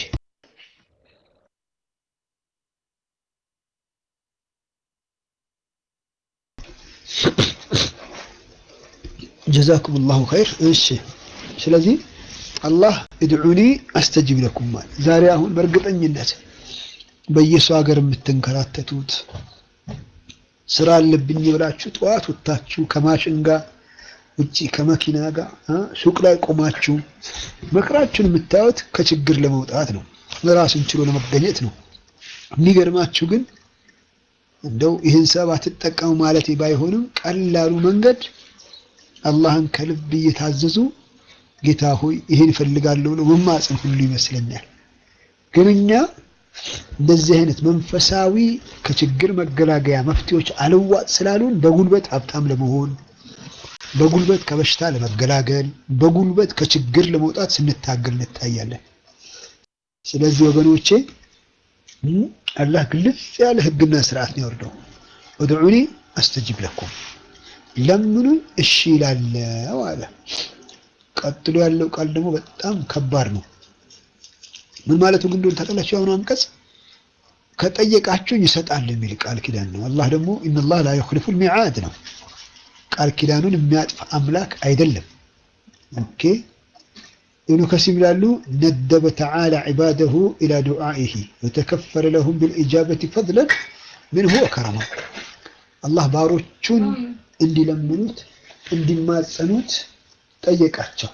ጀዛኩም ላሁ ኸይር። እሺ ስለዚህ አላህ እድዑኒ አስተጅብ ለኩም ማለት ዛሬ አሁን በእርግጠኝነት በየሰው ሀገር የምትንከራተቱት ስራ አለብኝ ብላችሁ ጠዋት ወጥታችሁ ከማሽን ጋር ውጭ ከመኪና ጋር ሱቅ ላይ ቆማችሁ መከራችሁን የምታዩት ከችግር ለመውጣት ነው፣ ራስን ችሎ ለመገኘት ነው። የሚገርማችሁ ግን እንደው ይህን ሰበብ አትጠቀሙ ማለት ባይሆንም ቀላሉ መንገድ አላህን ከልብ እየታዘዙ ጌታ ሆይ ይሄን እፈልጋለሁ ብሎ መማፀን ሁሉ ይመስለኛል። ግን እኛ እንደዚህ አይነት መንፈሳዊ ከችግር መገላገያ መፍትሄዎች አልዋጥ ስላሉን በጉልበት ሀብታም ለመሆን በጉልበት ከበሽታ ለመገላገል በጉልበት ከችግር ለመውጣት ስንታገል እንታያለን። ስለዚህ ወገኖቼ አላህ ግልጽ ያለ ሕግና ስርዓት ነው ያወርደው። ወድዑኒ አስተጅብ ለኩም ለምኑኝ እሺ ይላለው አለ። ቀጥሎ ያለው ቃል ደግሞ በጣም ከባድ ነው። ምን ማለቱ ግን እንደሆነ ታውቃላችሁ? ያሁኑ አንቀጽ ከጠየቃችሁኝ ይሰጣል የሚል ቃል ኪዳን ነው። አላህ ደግሞ ኢነላህ ላ ዩኽሊፉል ሚዓድ ነው። ቃል ኪዳኑን የሚያጥፍ አምላክ አይደለም። ኦኬ ኢብኑ ከሲር ይላሉ ነደበ ተዓላ ዒባደሁ ኢላ ዱዓኢሂ ወተከፈለ ለሁም ቢልኢጃበቲ ፈድለን ምንሁ ወከረማ አላህ ባሮቹን እንዲለምኑት እንዲማጸኑት ጠየቃቸው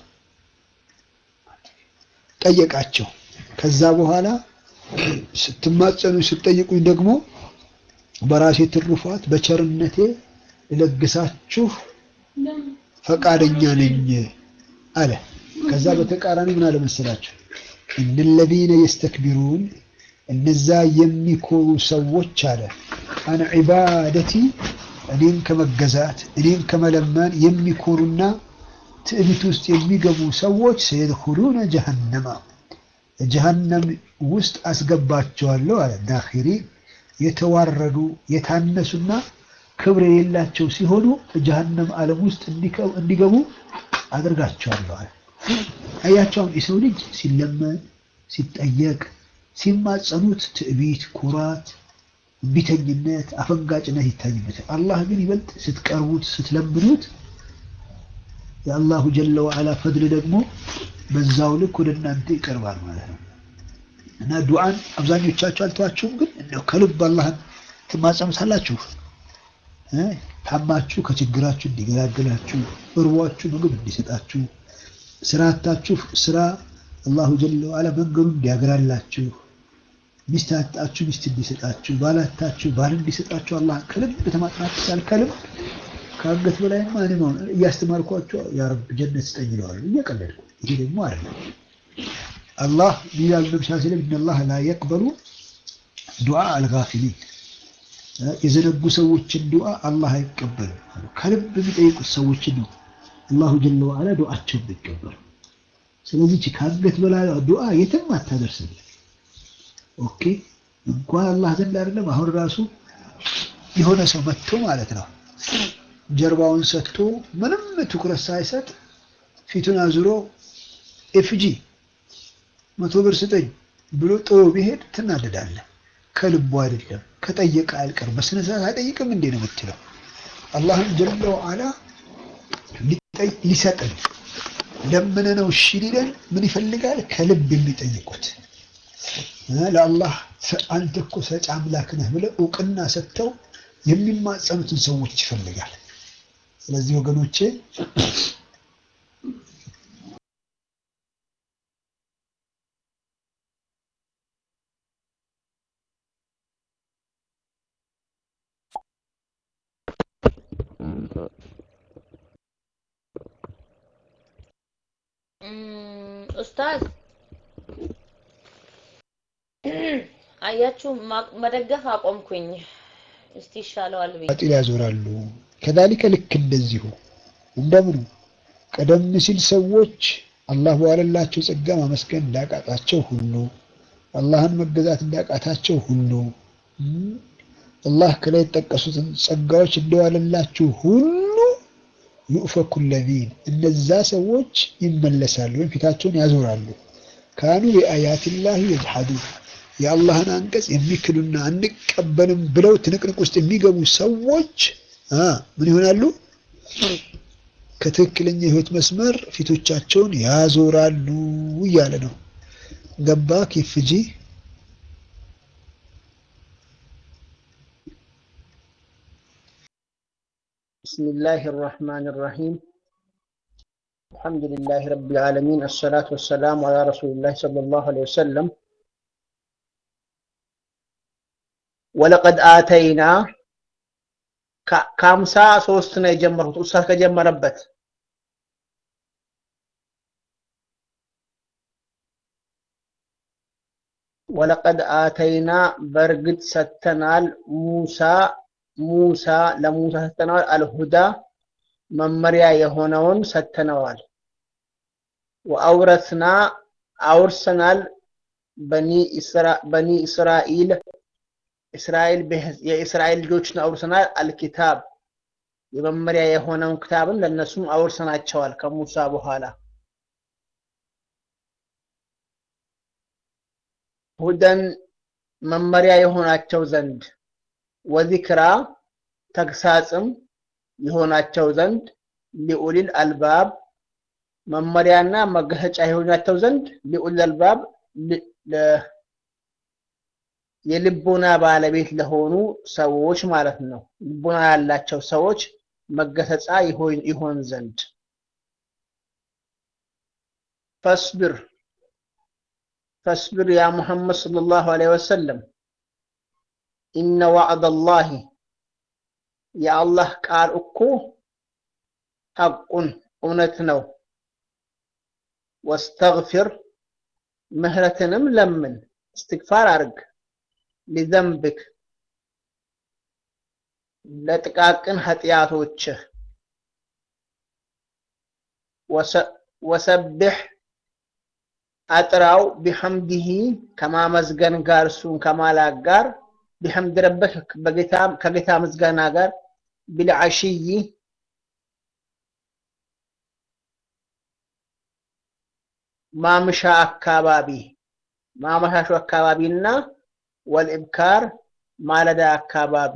ጠየቃቸው። ከዛ በኋላ ስትማጸኑ ስትጠይቁኝ ደግሞ በራሴ ትሩፋት በቸርነቴ ልለግሳችሁ ፈቃደኛ ነኝ አለ። ከዛ በተቃራኒ ምን አለ መሰላችሁ? እነለዚነ የስተክቢሩን እነዛ የሚኮሩ ሰዎች አለ አን ዒባደቲ እኔን ከመገዛት እኔን ከመለመን የሚኮሩና ትዕቢት ውስጥ የሚገቡ ሰዎች ሰየድኹሉነ ጀሀነማ ጀሀነም ውስጥ አስገባቸዋለሁ አለ። ዳኺሪ የተዋረዱ የታነሱና ክብር የሌላቸው ሲሆኑ ጀሀነም ዓለም ውስጥ እንዲገቡ አድርጋቸዋለሁ አለ። አያቸውን የሰው ልጅ ሲለመን ሲጠየቅ ሲማጸኑት ትዕቢት፣ ኩራት፣ ቢተኝነት፣ አፈንጋጭነት ይታይበታል። አላህ ግን ይበልጥ ስትቀርቡት ስትለምኑት የአላሁ ጀለ ወዓላ ፈድል ደግሞ በዛው ልክ ወደ እናንተ ይቀርባል ማለት ነው። እና ዱዓን አብዛኞቻችሁ አልተዋችሁም፣ ግን እንደው ከልብ አላህን ትማጸኑታላችሁ። ታማችሁ ከችግራችሁ እንዲገላግላችሁ፣ እርቧችሁ ምግብ እንዲሰጣችሁ፣ ስራ አጣችሁ ስራ አላሁ ጀለ ወዐላ መንገዱ እንዲያግራላችሁ፣ ሚስት አጣችሁ ሚስት እንዲሰጣችሁ፣ ባል አጣችሁ ባል እንዲሰጣችሁ አላህ ከልብ ተማጽናት ይቻል ከልብ ከአንገት በላይ ማን ነው እያስተማርኳቸው ያ ረብ ጀነት ስጠኝ ይለዋል እየቀለድኩ። ይሄ ደግሞ አይደለም። አላህ ይላል ነብዩ ሰለላሁ ዐለይሂ ወሰለም ኢነላህ ላ የቅበሉ ዱዓ አልጋፊሊን የዘነጉ ሰዎችን ዱዓ አላህ አይቀበልም። ከልብ የሚጠይቁት ሰዎችን ነው አላሁ ጀለ ወዐላ ዱዓቸውን የሚቀበሉ። ስለዚህ ከአንገት በላይ ዱዓ የትም አታደርስም። ኦኬ እንኳን አላህ ዘንድ አይደለም አሁን ራሱ የሆነ ሰው መጥቶ ማለት ነው ጀርባውን ሰጥቶ ምንም ትኩረት ሳይሰጥ ፊቱን አዙሮ ኤፍጂ መቶ ብር ስጠኝ ብሎ ጥሎ ቢሄድ ትናደዳለህ። ከልቡ አይደለም ከጠየቀ አይቀር በስነ ስርዓት አይጠይቅም እንዴ ነው የምትለው። አላህም ጀለ ወዐላ ሊሰጥን ለምን ነው እሺ ሊለን ምን ይፈልጋል? ከልብ የሚጠይቁት ለአላህ አንተ እኮ ሰጪ አምላክ ነህ ብለው እውቅና ሰጥተው የሚማጸኑትን ሰዎች ይፈልጋል። ስለዚህ ወገኖቼ ኡስታዝ አያችሁ መደገፍ አቆምኩኝ። እስቲ ይሻለዋል ብዬ ባጢል ያዞራሉ። ከዛሊከ ልክ እንደዚሁ እንደምኑ ቀደም ሲል ሰዎች አላህ በዋለላቸው ጸጋ ማመስገን እንዳቃጣቸው ሁሉ አላህን መገዛት እንዳቃታቸው ሁሉ አላህ ከላይ የጠቀሱትን ጸጋዎች እንደዋለላችሁ ሁሉ ዩእፈኩ ለዚን እነዛ ሰዎች ይመለሳሉ ወይም ፊታቸውን ያዞራሉ። ካኑ ቢአያቲላሂ የጅሐዱን የአላህን አንቀጽ የሚክዱና አንቀበልም ብለው ትንቅንቅ ውስጥ የሚገቡ ሰዎች ምን ይሆናሉ? ከትክክለኛ የህይወት መስመር ፊቶቻቸውን ያዞራሉ እያለ ነው። ገባ ኬፍጂ بسم الله الرحمن الرحيم الحمد لله رب العالمين الصلاة والسلام على رسول الله صلى الله عليه وسلم ولقد آتينا ከአምሳ ሶስት ነው የጀመርኩት ኡስታዝ ከጀመረበት ወለቀድ አተይና በእርግጥ ሰተናል ሙሳ ሙሳ ለሙሳ ሰተነዋል አልሁዳ መመሪያ የሆነውን ሰተነዋል ወአውረስና አውርሰናል በኒ እስራኤል እስራኤል የእስራኤል ልጆችን አውርሰናል አልኪታብ የመመሪያ የሆነውን ክታብን ለእነሱም አውርሰናቸዋል ከሙሳ በኋላ ሁደን መመሪያ የሆናቸው ዘንድ ወዚክራ ተግሳጽም የሆናቸው ዘንድ ሊኡሊል አልባብ መመሪያና መገሰጫ የሆናቸው ዘንድ ሊኡሊል አልባብ የልቦና ባለቤት ለሆኑ ሰዎች ማለት ነው። ልቦና ያላቸው ሰዎች መገሰጫ ይሆን ዘንድ ፈስብር ፈስብር ያ ሙሐመድ ሰለላሁ ዐለይሂ ወሰለም ኢነ ዋዕደላሂ የአላህ ቃል እኮ ሐቁን እውነት ነው። ወስተግፊር ምህረትንም ለምን እስትግፋር አድርግ ሊዘንብክ ለጥቃቅን ኃጢአቶችህ ወሰብሕ አጥራው ቢሐምዲሂ ከማመዝገን ጋር እሱን ከማላክ ጋር ቢሐምድ ረበክ ከጌታ ምስጋና ጋር ቢልዓሽይ ማምሻ አካባቢ ማመሻሹ አካባቢና ወልኢብካር ማለዳ አካባቢ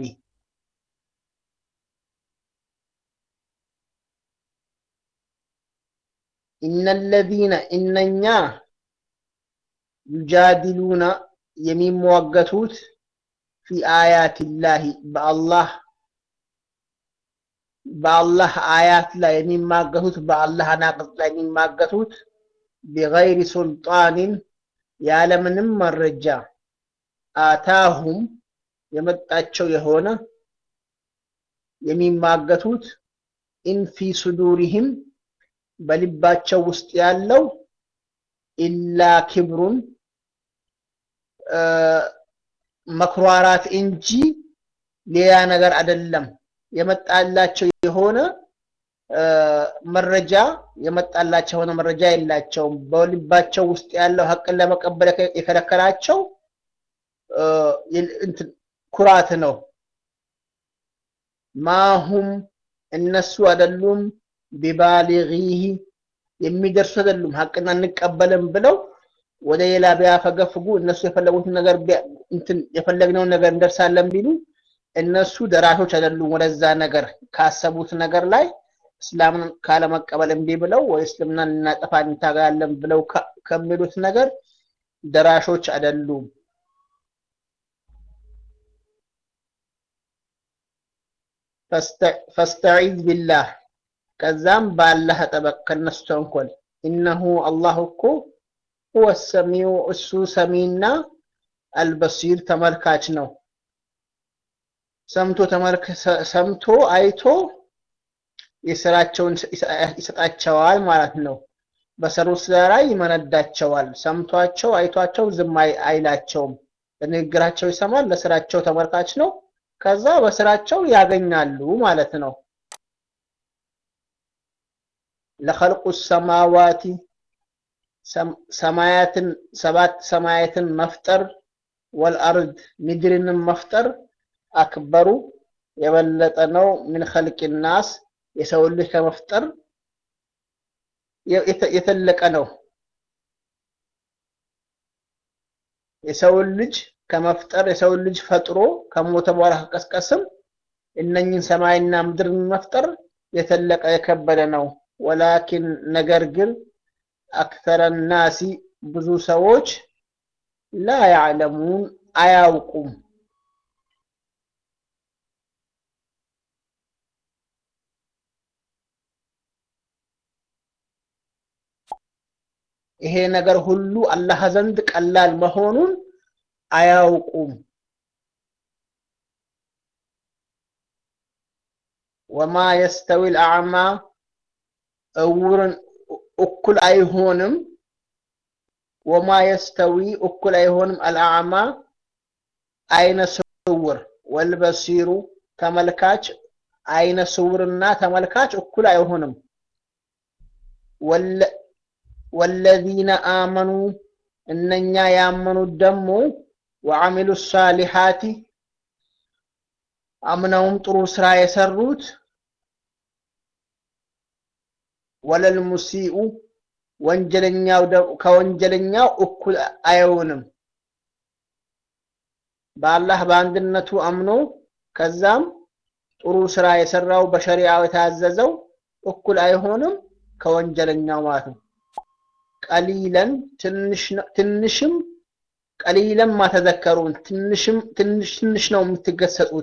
ኢነለዚነ እነኛ ዩጃዲሉና የሚሟገቱት ፊ አያቲላሂ በአላህ በአላህ አያት ላይ የሚማገቱት በአላህ አናቅጽ ላይ የሚማገቱት ቢገይሪ ሱልጣንን ያለምንም መረጃ አታሁም የመጣቸው የሆነ የሚማገቱት ኢንፊ ሱዱሪህም በልባቸው ውስጥ ያለው ኢላ ክብሩን መኩራራት እንጂ ሌላ ነገር አይደለም። የመጣላቸው የሆነ መረጃ የመጣላቸው የሆነ መረጃ የላቸውም። በልባቸው ውስጥ ያለው ሀቅን ለመቀበል የከለከላቸው ኩራት ነው። ማሁም እነሱ አይደሉም ቢባሊጊህ የሚደርሱ አይደሉም። ሀቅን አንቀበልም ብለው ወደ ሌላ ቢያፈገፍጉ እነሱ የፈለጉትን ነገር እንትን የፈለግነውን ነገር እንደርሳለን ቢሉ እነሱ ደራሾች አይደሉም። ወደዛ ነገር ካሰቡት ነገር ላይ እስላምን ካለመቀበል እምቢ ብለው ወይ እስልምናን እናጠፋ እንታገላለን ብለው ከሚሉት ነገር ደራሾች አይደሉም። ፈስተዒዝ ቢላህ ከዛም በአላህ ጠበቅ ከነሱ ተንኮል ኢነሁ አላህ እኮ ሁወ ሰሚው እሱ ሰሚና አልበሲር ተመልካች ነው። ሰምቶ ሰምቶ አይቶ የስራቸውን ይሰጣቸዋል ማለት ነው። በሰሩት ስራ ላይ ይመነዳቸዋል። ሰምቷቸው አይቷቸው ዝም አይላቸውም። ለንግግራቸው ይሰማል። ለስራቸው ተመልካች ነው። ከዛ በስራቸው ያገኛሉ ማለት ነው። ለኸልቁ ሰማዋቲ ሰማያትን ሰባት ሰማያትን መፍጠር ወልአርድ ምድርንም መፍጠር አክበሩ የበለጠ ነው። ምን ኸልቅ ናስ የሰው ልጅ ከመፍጠር የተለቀ ነው። የሰውን ልጅ ከመፍጠር የሰውን ልጅ ፈጥሮ ከሞተ በኋላ ከቀስቀስም እነኝን ሰማይና ምድርን መፍጠር የተለቀ የከበደ ነው። ወላኪን ነገር ግን አክተረ ናሲ ብዙ ሰዎች ላ ያዕለሙን አያውቁም። ይሄ ነገር ሁሉ አላህ ዘንድ ቀላል መሆኑን አያውቁም። ወማ የስተዊ ልአዕማ እውርን እኩል አይሆንም። ወማ የስተዊ እኩል አይሆንም አልአዕማ አይነ ስውር ወልበሲሩ ተመልካች አይነ ስውርና ተመልካች እኩል አይሆንም። ወለዚነ አመኑ እነኛ ያመኑት ደግሞ ወዓሚሉ ሳሊሓቲ አምነውም ጥሩ ስራ የሰሩት ወለል ሙሲኡ ወንጀለኛው ከወንጀለኛው እኩል አይሆንም። በአላህ በአንድነቱ አምኖ ከዛም ጥሩ ስራ የሰራው በሸሪዓው የታዘዘው እኩል አይሆንም ከወንጀለኛው ማለት ነው። ቀሊለን ትንሽም ቀሊለን ማተዘከሩን ትንሽም ትንሽ ትንሽ ነው የምትገሰጹት።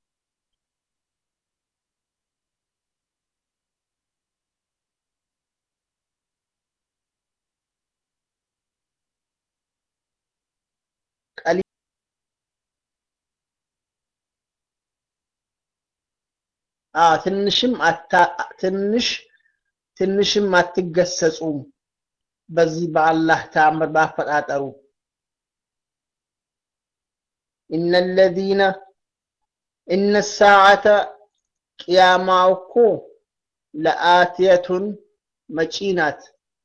ትንሽም ትንሽ ትንሽም አትገሰጹም። በዚህ በአላህ ተአምር ባፈጣጠሩ ኢነ ለዚነ ኢነ ሳዓተ ቅያማው እኮ ለአትየቱን መጪ ናት።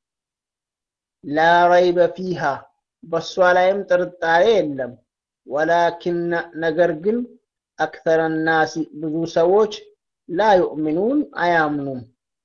ላ ረይበ ፊሃ በእሷ ላይም ጥርጣሬ የለም። ወላኪን ነገር ግን አክተረ ናሲ ብዙ ሰዎች ላ ዩእሚኑን አያምኑም።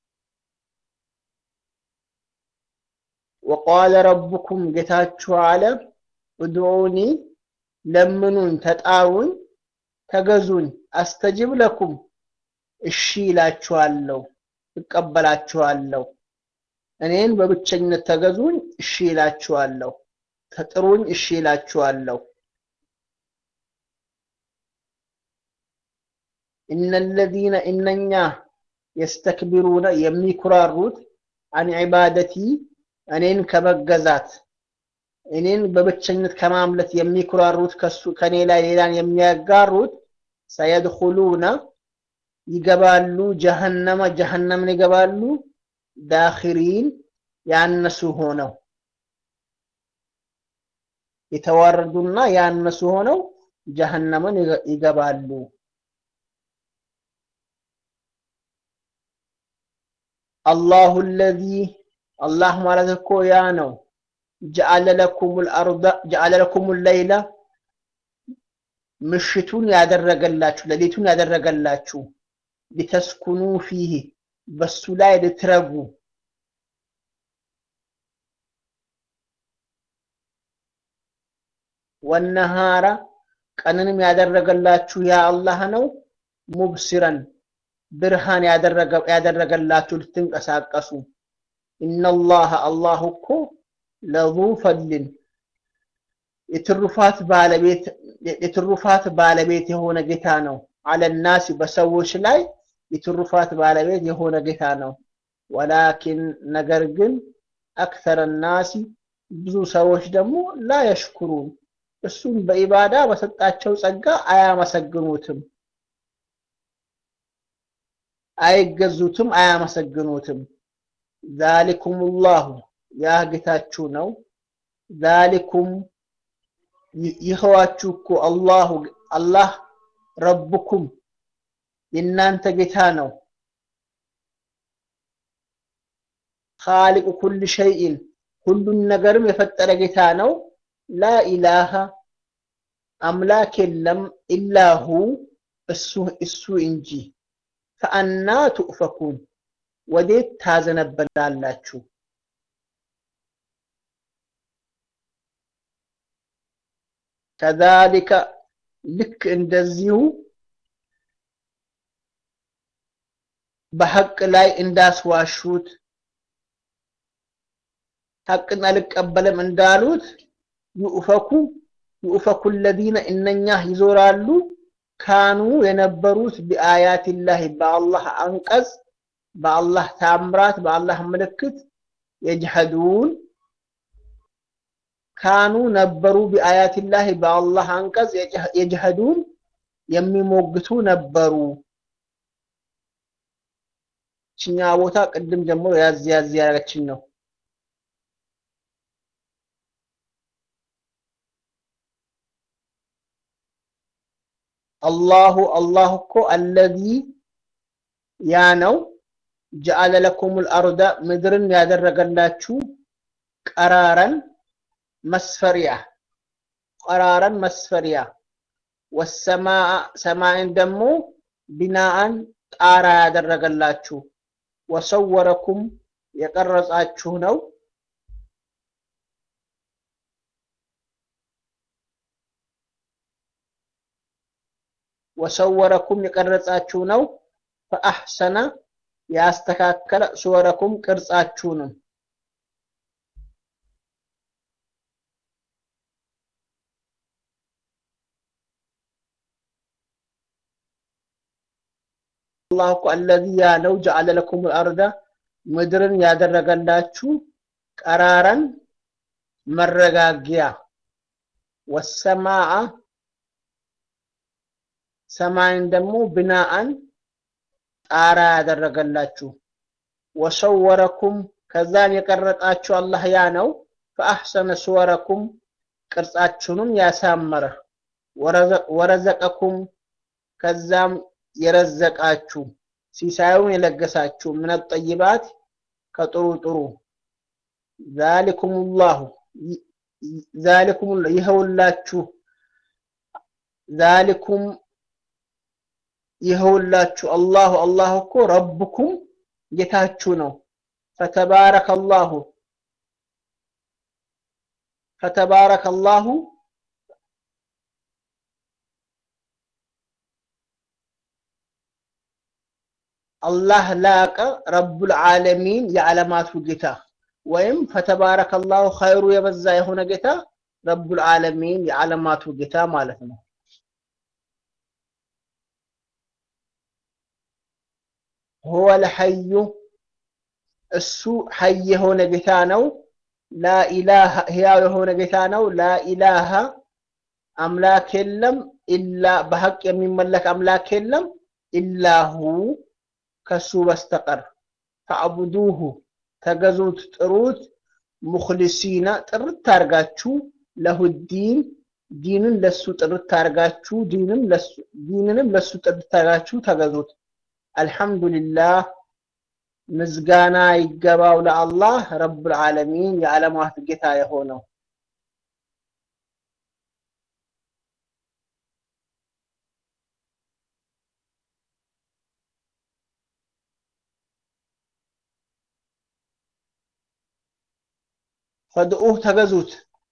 ወቃለ ረቡኩም ጌታችሁ አለ እድዑኒ ለምኑኝ፣ ተጣሩኝ፣ ተገዙኝ፣ አስተጅብ ለኩም እሺ ይላችኋለሁ፣ እቀበላችኋለሁ። እኔን በብቸኝነት ተገዙኝ፣ እሺ ይላችኋለሁ። ተጥሩኝ፣ እሺ ይላችኋለሁ። እነለዚነ እነኛ የስተክቢሩነ የሚኩራሩት አን ዒባደቲ እኔን ከመገዛት እኔን በብቸኝነት ከማምለት የሚኩራሩት ከሱ ከኔ ላይ ሌላን የሚያጋሩት ሰየድኹሉነ ይገባሉ ጀሀነመ ጀሀነምን ይገባሉ ዳኺሪን ያነሱ ሆነው የተዋረዱና ያነሱ ሆነው ጀሀነምን ይገባሉ። አላሁ አለዚ አላህ ማለት እኮ ያ ነው ጀዐለ ለኩሙል አርደ ጀዐለ ለኩሙል ለይለ ምሽቱን ያደረገላችሁ ሌሊቱን ያደረገላችሁ ሊተስኩኑ ፊህ በሱ ላይ ልትረጉ ወነሃራ ቀንንም ያደረገላችሁ ያ አላህ ነው። ሙብሲረን ብርሃን ያደረገላችሁ ልትንቀሳቀሱ። ኢነላህ አላህ እኮ ለዙ ፈድልን የትሩፋት ባለቤት የትሩፋት ባለቤት የሆነ ጌታ ነው። አለናሲ በሰዎች ላይ የትሩፋት ባለቤት የሆነ ጌታ ነው። ወላኪን ነገር ግን አክተረ ናሲ ብዙ ሰዎች ደግሞ ላ የሽኩሩን እሱም በኢባዳ በሰጣቸው ጸጋ አያመሰግኑትም፣ አይገዙትም፣ አያመሰግኑትም። ዛሊኩም ላሁ ያ ጌታችሁ ነው። ዛሊኩም ይኸዋችሁ እኮ አላሁ አላህ ረብኩም የእናንተ ጌታ ነው። ኻሊቁ ኩል ሸይኢን ሁሉን ነገርም የፈጠረ ጌታ ነው። ላኢላሃ አምላክ የለም ኢላሁ እሱ እሱ እንጂ። ፈአና ቱእፈኩን ወዴት ታዘነበላላችሁ? ከዛሊከ ልክ እንደዚሁ በሐቅ ላይ እንዳስዋሹት ሐቅን አልቀበልም እንዳሉት ዩእፈኩ ዩእፈኩ ለዚነ እነኛ ይዞራሉ ካኑ የነበሩት ቢአያቲላህ በአላህ አንቀጽ በአላህ ታምራት በአላህ ምልክት የጅሐዱን ካኑ ነበሩ ቢአያቲላህ በአላህ አንቀጽ የጅሐዱን የሚሞግቱ ነበሩ። ችኛ ቦታ ቅድም ጀምሮ ያዝ ያዝ ያደረገችን ነው። አላሁ አላህ እኮ አለዚ ያ ነው ጀዐለ ለኩሙል አርደ ምድርን ያደረገላችሁ ቀራረን መስፈሪያ ቀራረን መስፈሪያ ወሰማአ ሰማይን ደግሞ ቢናአን ጣራ ያደረገላችሁ ወሰወረኩም የቀረጻችሁ ነው ወሰወረኩም የቀረጻችሁ ነው ፈአሕሰነ ያስተካከለ ሱወረኩም ቅርጻችሁንም አላህ እኮ አለዚ ያ ነው ጀዐለ ለኩም አርደ ምድርን ያደረገላችሁ ቀራረን መረጋጊያ ወሰማአ ሰማይን ደግሞ ብናአን ጣራ ያደረገላችሁ ወሰወረኩም ከዛም የቀረጣችሁ አላህ ያ ነው ፈአሕሰነ ሱወረኩም ቅርጻችሁንም ያሳመረ ወረዘቀኩም ከዛም የረዘቃችሁ ሲሳዩን የለገሳችሁ ምን ጠይባት ከጥሩ ጥሩ ዛሊኩም ላሁ ዛሊኩም ይኸውላችሁ ዛሊኩም ይኸውላችሁ አላሁ አላህ እኮ ረብኩም ጌታችሁ ነው። ፈተባረከ አላሁ ፈተባረከ አላሁ አላህ ላቀ ረቡል ዓለሚን የዓለማቱ ጌታ ወይም ፈተባረከ አላሁ ኸይሩ የበዛ የሆነ ጌታ ረቡል ዓለሚን የዓለማቱ ጌታ ማለት ነው። ሁወ ልሐዩ እሱ ሐይ የሆነ ጌታ ነው። ላኢላሃ ሕያው የሆነ ጌታ ነው። ላኢላሃ አምላክ የለም ኢላ በሐቅ የሚመለክ አምላክ የለም ኢላሁ ከሱ በስተቀር ፈዕቡዱሁ ተገዙት፣ ጥሩት ሙኽሊሲና ጥርት አርጋችሁ ለሁዲን ዲንን ለሱ ጥርት አርጋችሁ ዲንንም ለሱ ጥርት አርጋችሁ ተገዙት። አልሐምዱሊላህ ምስጋና ይገባው ለአላህ ረቡል ዓለሚን የዓለማት ጌታ የሆነው። ፈድኡህ ተገዙት።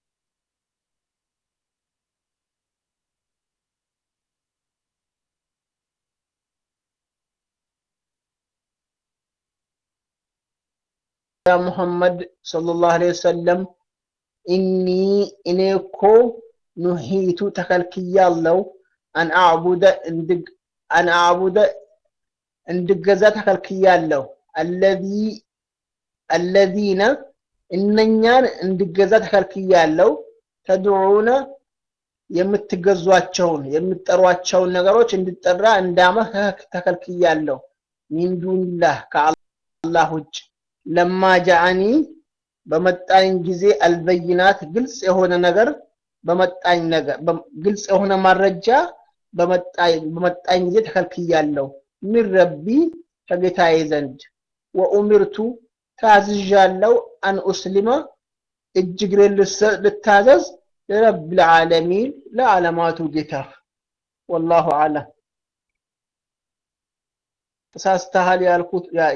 ያ ሙሐመድ ሰለላሁ ዐለይሂ ወሰለም ኢኒ እኔ እኮ ኑሂቱ ተከልክያለሁ አን አዕቡደ አን አዕቡደ እንድገዛ ተከልክያለሁ አለዚ አለዚነ እነኛን እንድገዛ ተከልክያለሁ ተድዑነ የምትገዟቸውን የምትጠሯቸውን ነገሮች እንድጠራ እንዳመህ ተከልክያለሁ ሚን ዱንላህ ከአላህ ውጭ ለማ ጃአኒ በመጣኝ ጊዜ አልበይናት ግልጽ የሆነ ነገር በመጣኝ ነገር ግልጽ የሆነ ማረጃ በመጣኝ ጊዜ ተከልክያለሁ ሚን ረቢ ከጌታዬ ዘንድ ወኡሚርቱ ታዝዣለሁ አን ኡስሊመ እጅግሬን ልታዘዝ ለረብል ዓለሚን ለዓለማቱ ጌታ ወላሁ አለም ተሳስተሃል ያልኩት